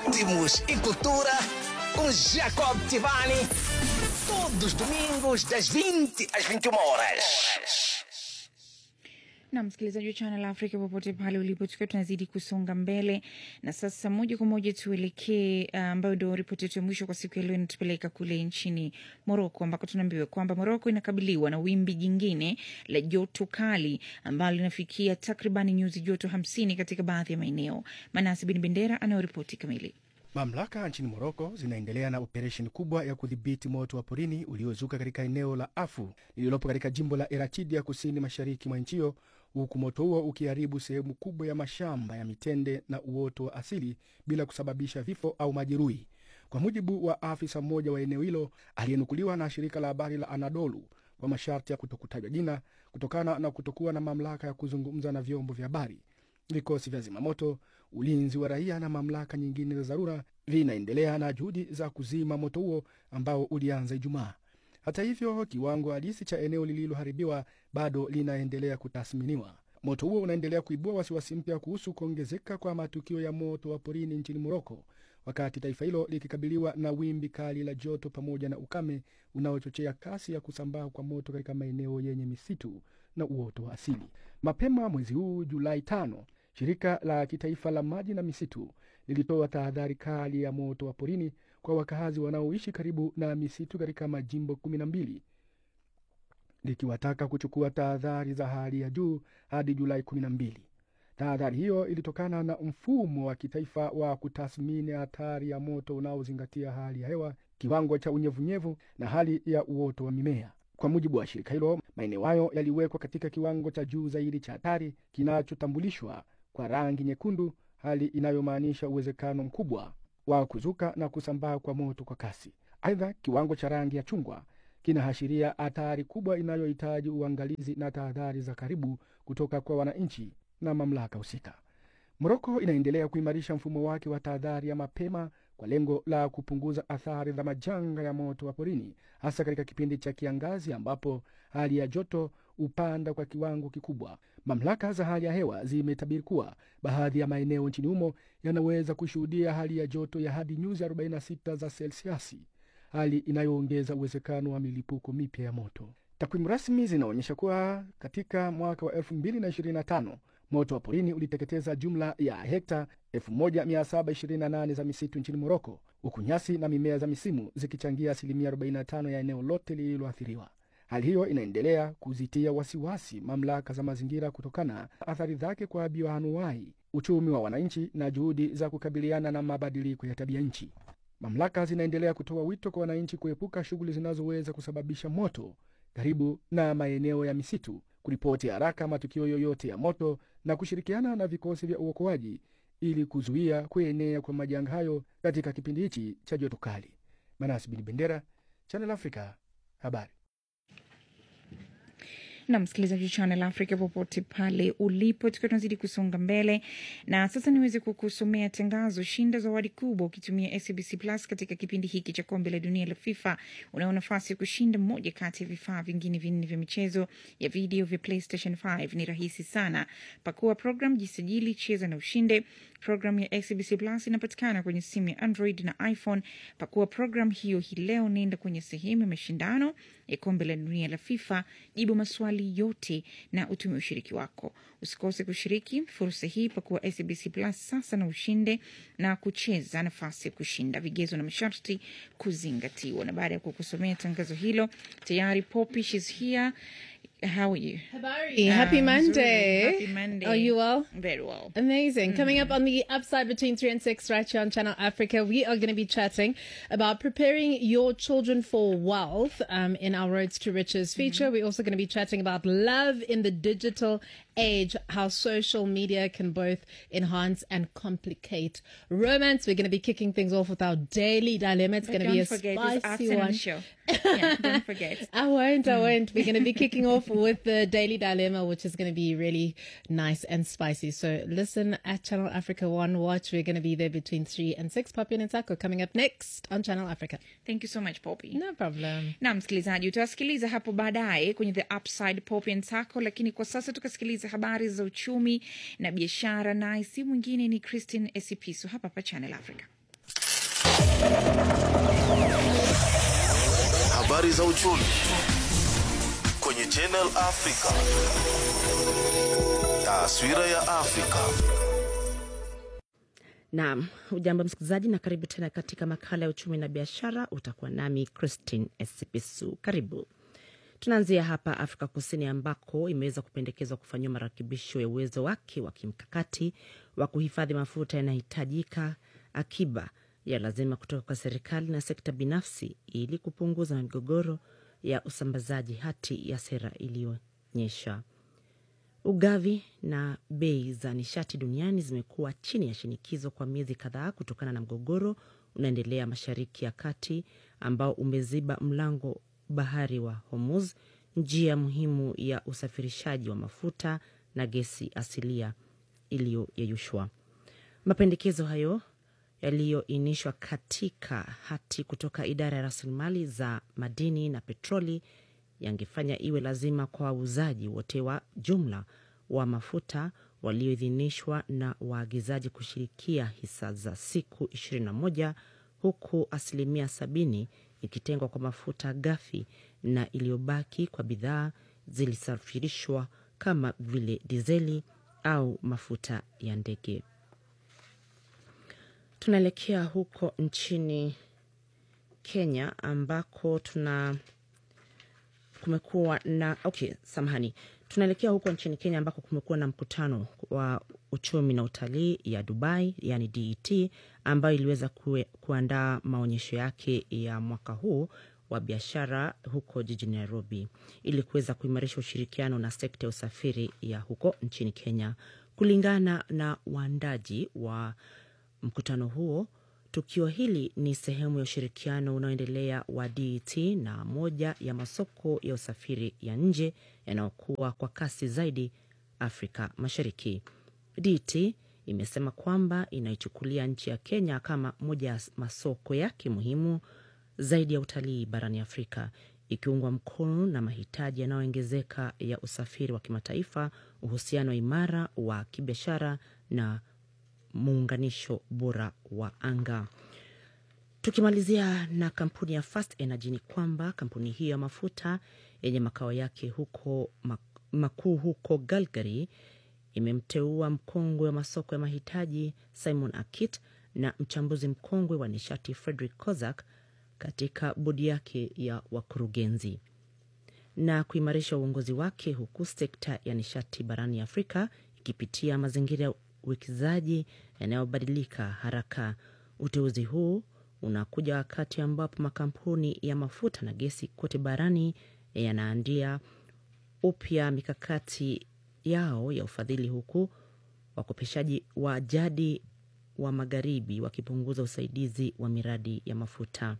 ritmos e cultura com Jacob Tivani. Todos os domingos, das 20 às 21 horas. na msikilizaji wa Channel Africa popote pale ulipo, tukiwa tunazidi kusonga mbele na sasa, moja kwa moja tuelekee uh, ambayo ndio ripoti yetu ya mwisho kwa siku ya leo, inatupeleka kule nchini Moroko ambako tunaambiwa kwamba Moroko inakabiliwa na wimbi jingine la joto kali ambalo linafikia takriban nyuzi joto hamsini katika baadhi ya maeneo. Manasi Bin Bendera anayoripoti kamili. Mamlaka nchini Moroko zinaendelea na operesheni kubwa ya kudhibiti moto wa porini uliozuka katika eneo la Afu lililopo katika jimbo la Erachidia kusini mashariki mwa nchi hiyo, huku moto huo ukiharibu sehemu kubwa ya mashamba ya mitende na uoto wa asili bila kusababisha vifo au majeruhi, kwa mujibu wa afisa mmoja wa eneo hilo aliyenukuliwa na shirika la habari la Anadolu kwa masharti ya kutokutajwa jina kutokana na kutokuwa na mamlaka ya kuzungumza na vyombo vya habari. Vikosi vya zimamoto, ulinzi wa raia na mamlaka nyingine za dharura vinaendelea na juhudi za kuzima moto huo ambao ulianza Ijumaa. Hata hivyo, kiwango halisi cha eneo lililoharibiwa bado linaendelea kutathminiwa. Moto huo unaendelea kuibua wasiwasi mpya kuhusu kuongezeka kwa matukio ya moto wa porini nchini Moroko, wakati taifa hilo likikabiliwa na wimbi kali la joto pamoja na ukame unaochochea kasi ya kusambaa kwa moto katika maeneo yenye misitu na uoto wa asili. Mapema mwezi huu Julai tano, shirika la kitaifa la maji na misitu lilitoa tahadhari kali ya moto wa porini kwa wakazi wanaoishi karibu na misitu katika majimbo kumi na mbili likiwataka kuchukua tahadhari za hali ya juu hadi Julai kumi na mbili. Tahadhari hiyo ilitokana na mfumo wa kitaifa wa kutathmini hatari ya moto unaozingatia hali ya hewa, kiwango cha unyevunyevu na hali ya uoto wa mimea. Kwa mujibu wa shirika hilo, maeneo hayo yaliwekwa katika kiwango cha juu zaidi cha hatari kinachotambulishwa kwa rangi nyekundu, hali inayomaanisha uwezekano mkubwa wa kuzuka na kusambaa kwa moto kwa kasi. Aidha, kiwango cha rangi ya chungwa kinaashiria hatari kubwa inayohitaji uangalizi na tahadhari za karibu kutoka kwa wananchi na mamlaka husika. Moroko inaendelea kuimarisha mfumo wake wa tahadhari ya mapema kwa lengo la kupunguza athari za majanga ya moto wa porini, hasa katika kipindi cha kiangazi ambapo hali ya joto hupanda kwa kiwango kikubwa. Mamlaka za hali ya hewa zimetabiri kuwa baadhi ya maeneo nchini humo yanaweza kushuhudia hali ya joto ya hadi nyuzi 46 za selsiasi, hali inayoongeza uwezekano wa milipuko mipya ya moto. Takwimu rasmi zinaonyesha kuwa katika mwaka wa 2025 moto wa porini uliteketeza jumla ya hekta 1728 za misitu nchini Moroko, huku nyasi na mimea za misimu zikichangia asilimia 45 ya eneo lote lililoathiriwa. Hali hiyo inaendelea kuzitia wasiwasi mamlaka za mazingira kutokana na athari zake kwa bioanuwai, uchumi wa wananchi na juhudi za kukabiliana na mabadiliko ya tabia nchi. Mamlaka zinaendelea kutoa wito kwa wananchi kuepuka shughuli zinazoweza kusababisha moto karibu na maeneo ya misitu, kuripoti haraka matukio yoyote ya moto na kushirikiana na vikosi vya uokoaji ili kuzuia kuenea kwa majanga hayo katika kipindi hichi cha joto kali. Manasi Bin Bendera, Channel Africa, habari na msikilizaji wa Channel Africa popote pale ulipo, tukiwa tunazidi kusonga mbele na sasa niweze kukusomea tangazo. Shinda zawadi kubwa ukitumia SABC Plus katika kipindi hiki cha kombe la dunia la FIFA. Unao nafasi ya kushinda moja kati ya vifaa vingine vinne vya michezo ya video vya PlayStation 5. Ni rahisi sana, pakua program, jisajili, cheza na ushinde. Program ya SABC Plus inapatikana kwenye simu ya Android na iPhone. Pakua program hiyo hii leo, nenda kwenye sehemu ya mashindano ya kombe la dunia la FIFA, jibu maswali yote na utume ushiriki wako. Usikose kushiriki fursa hii, pakuwa SABC Plus sasa na ushinde na kucheza nafasi ya kushinda. Vigezo na masharti kuzingatiwa. Na baada ya kukusomea tangazo hilo, tayari Poppy, she's here. How are you? Habari. Happy Um, Monday. Happy Monday. Are you well? Very well. Amazing. Coming up on the upside between 3 and 6 right here on Channel Africa, we are going to be chatting about preparing your children for wealth um, in our Roads to Riches feature. We're also going to be chatting about love in the digital age, how social media can both enhance and complicate romance. We're going to be kicking things off with our daily dilemma. It's going to Don't be a forget, it's spicy afternoon one. show. Yeah, don't forget. I won't, I won't. We're going to be kicking off with the Daily Dilemma, which is going to be really nice and spicy. So listen at Channel Africa One Watch. We're going to be there between 3 and 6. Papi and Taco coming up next on Channel Africa. Thank you so much Poppy. No problem. na msikilizaji utawasikiliza hapo baadaye kwenye the upside pop and taco lakini kwa sasa tukasikiliza habari za uchumi na biashara naye si mwingine ni christine esipiso hapa hapa channel africa Habari za uchumi kwenye Channel Africa. Taswira ya Afrika. Naam, ujambo msikilizaji, na karibu tena katika makala ya uchumi na biashara. Utakuwa nami Christine Esipisu. Karibu. Tunaanzia hapa Afrika Kusini ambako imeweza kupendekezwa kufanyiwa marekebisho ya uwezo wake wa kimkakati wa kuhifadhi mafuta yanayohitajika, akiba ya lazima kutoka kwa serikali na sekta binafsi ili kupunguza migogoro ya usambazaji, hati ya sera iliyoonyesha. Ugavi na bei za nishati duniani zimekuwa chini ya shinikizo kwa miezi kadhaa kutokana na mgogoro unaendelea Mashariki ya Kati ambao umeziba mlango bahari wa Hormuz, njia muhimu ya usafirishaji wa mafuta na gesi asilia iliyoyeyushwa. Mapendekezo hayo yaliyoinishwa katika hati kutoka idara ya rasilimali za madini na petroli yangefanya iwe lazima kwa wauzaji wote wa jumla wa mafuta walioidhinishwa na waagizaji kushirikia hisa za siku 21 huku asilimia 70 ikitengwa kwa mafuta ghafi na iliyobaki kwa bidhaa zilisafirishwa kama vile dizeli au mafuta ya ndege. Tunaelekea huko nchini Kenya ambako tuna kumekuwa na okay, samahani, tunaelekea huko nchini Kenya ambako kumekuwa na mkutano wa uchumi na utalii ya Dubai, yani DET, ambayo iliweza kue, kuandaa maonyesho yake ya mwaka huu wa biashara huko jijini Nairobi ili kuweza kuimarisha ushirikiano na sekta ya usafiri ya huko nchini Kenya. Kulingana na waandaji wa mkutano huo, tukio hili ni sehemu ya ushirikiano unaoendelea wa DET na moja ya masoko ya usafiri ya nje yanayokuwa kwa kasi zaidi Afrika Mashariki. DET imesema kwamba inaichukulia nchi ya Kenya kama moja ya masoko yake muhimu zaidi ya utalii barani Afrika, ikiungwa mkono na mahitaji yanayoongezeka ya usafiri wa kimataifa, uhusiano imara wa kibiashara na muunganisho bora wa anga. Tukimalizia na kampuni ya Fast Energy ni kwamba kampuni hiyo ya mafuta yenye makao yake huko makuu huko Calgary imemteua mkongwe wa masoko ya mahitaji Simon Akit na mchambuzi mkongwe wa nishati Frederick Kozak katika bodi yake ya wakurugenzi na kuimarisha uongozi wake huku sekta ya nishati barani Afrika ikipitia mazingira ya uwekezaji yanayobadilika haraka. Uteuzi huu unakuja wakati ambapo makampuni ya mafuta na gesi kote barani yanaandia upya mikakati yao ya ufadhili, huku wakopeshaji wa jadi wa magharibi wakipunguza usaidizi wa miradi ya mafuta.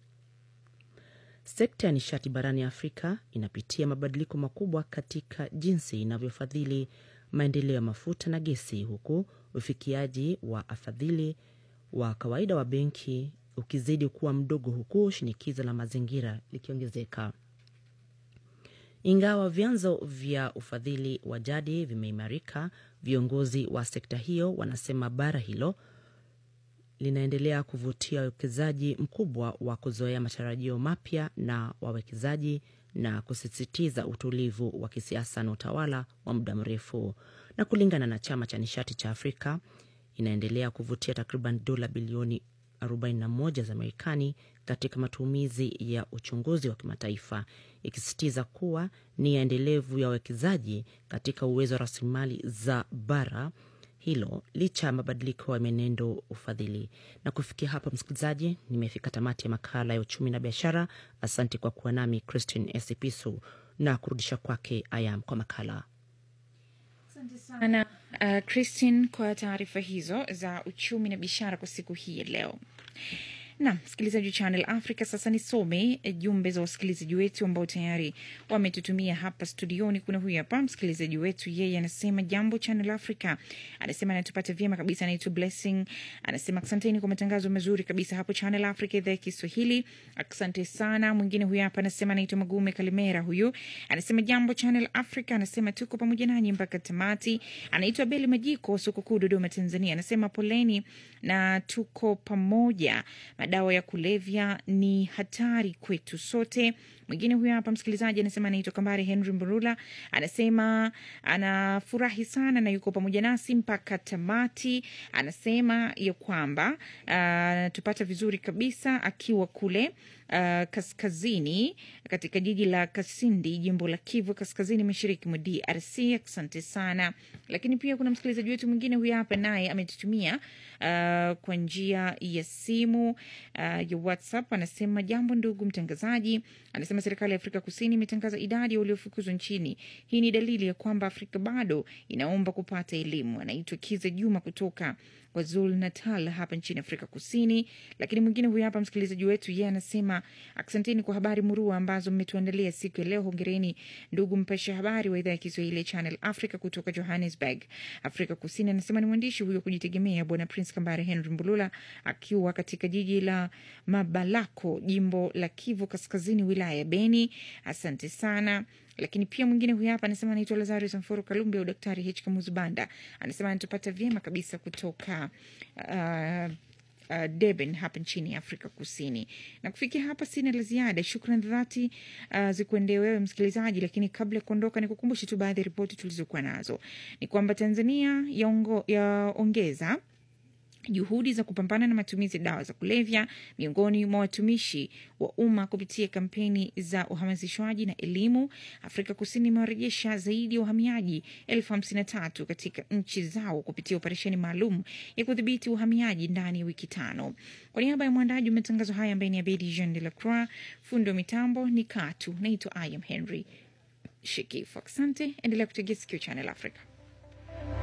Sekta ya nishati barani Afrika inapitia mabadiliko makubwa katika jinsi inavyofadhili maendeleo ya mafuta na gesi, huku ufikiaji wa afadhili wa kawaida wa benki ukizidi kuwa mdogo, huku shinikizo la mazingira likiongezeka. Ingawa vyanzo vya ufadhili wa jadi vimeimarika, viongozi wa sekta hiyo wanasema bara hilo linaendelea kuvutia uwekezaji mkubwa wa kuzoea matarajio mapya na wawekezaji na kusisitiza utulivu wa kisiasa na utawala wa muda mrefu. Na kulingana na chama cha nishati cha Afrika, inaendelea kuvutia takriban dola bilioni 41 za Marekani katika matumizi ya uchunguzi wa kimataifa, ikisisitiza kuwa nia endelevu ya wawekezaji katika uwezo wa rasilimali za bara hilo licha ya mabadiliko ya menendo ufadhili. Na kufikia hapa, msikilizaji, nimefika tamati ya makala ya uchumi na biashara. Asante kwa kuwa nami Christine Esipisu na kurudisha kwake Ayam kwa makala. sana uh, Christine kwa taarifa hizo za uchumi na biashara kwa siku hii ya leo. na msikilizaji wa Channel Africa. Sasa nisome eh, jumbe za wasikilizaji wetu ambao tayari wametutumia hapa studioni. Kuna huyu hapa msikilizaji wetu, yeye anasema jambo Channel Africa, anasema anatupata vyema kabisa, anaitwa Blessing, anasema asanteni kwa matangazo mazuri kabisa hapo Channel Africa idhaa ya Kiswahili, asante sana. Mwingine huyu hapa anasema anaitwa Magume Kalimera, huyu anasema jambo Channel Africa, anasema tuko pamoja nanyi mpaka tamati. Anaitwa Beli Majiko, soko kuu Dodoma, Tanzania, anasema poleni na tuko pamoja. Madawa ya kulevya ni hatari kwetu sote. Mwingine huyo hapa msikilizaji anasema anaitwa Kambare Henry Mburula, anasema anafurahi sana na yuko pamoja nasi mpaka tamati. Anasema ya kwamba anatupata vizuri kabisa akiwa kule uh, kaskazini katika jiji la Kasindi, jimbo la Kivu Kaskazini, mashariki mwa DRC. Asante sana. Lakini pia kuna msikilizaji wetu mwingine huyu hapa, naye ametutumia uh, kwa njia ya simu uh, ya WhatsApp. Anasema jambo ndugu mtangazaji, anasema serikali ya Afrika Kusini imetangaza idadi ya waliofukuzwa nchini. Hii ni dalili ya kwamba Afrika bado inaomba kupata elimu. Anaitwa Kiza Juma kutoka KwaZulu Natal hapa nchini Afrika Kusini. Lakini mwingine huyu hapa msikilizaji wetu, yeye anasema asanteni kwa habari murua ambazo mmetuandalia siku ya leo. Hongereni ndugu mpasha habari wa idhaa ya Kiswahili ya Channel Africa kutoka Johannesburg, Afrika Kusini. Anasema ni mwandishi huyo kujitegemea Bwana Prince Kambare Henry Mbulula akiwa katika jiji la Mabalako, jimbo la Kivu Kaskazini, wilaya ya Beni. Asante sana lakini pia mwingine huyu hapa anasema anaitwa Lazarus Mforo Kalumbi au Daktari H Kamuzu Banda, anasema anatupata vyema kabisa kutoka uh, uh, Durban hapa nchini Afrika Kusini. Na kufikia hapa sina la ziada. Shukran dhati uh, zikuendee wewe msikilizaji, lakini kabla ya kuondoka, nikukumbushe tu baadhi ya ripoti tulizokuwa nazo. Ni kwamba Tanzania yaongo- yaongeza juhudi za kupambana na matumizi ya dawa za kulevya miongoni mwa watumishi wa umma kupitia kampeni za uhamasishwaji na elimu. Afrika Kusini imewarejesha zaidi ya wahamiaji elfu hamsini na tatu katika nchi zao kupitia operesheni maalum ya kudhibiti uhamiaji ndani ya wiki tano. Kwa niaba ya mwandaji wa matangazo haya ambaye ni Abedi Jean de la Croix, fundi wa mitambo ni Katu, naitwa I am Henry Shekifu. Asante, endelea kutegea sikio Channel Africa.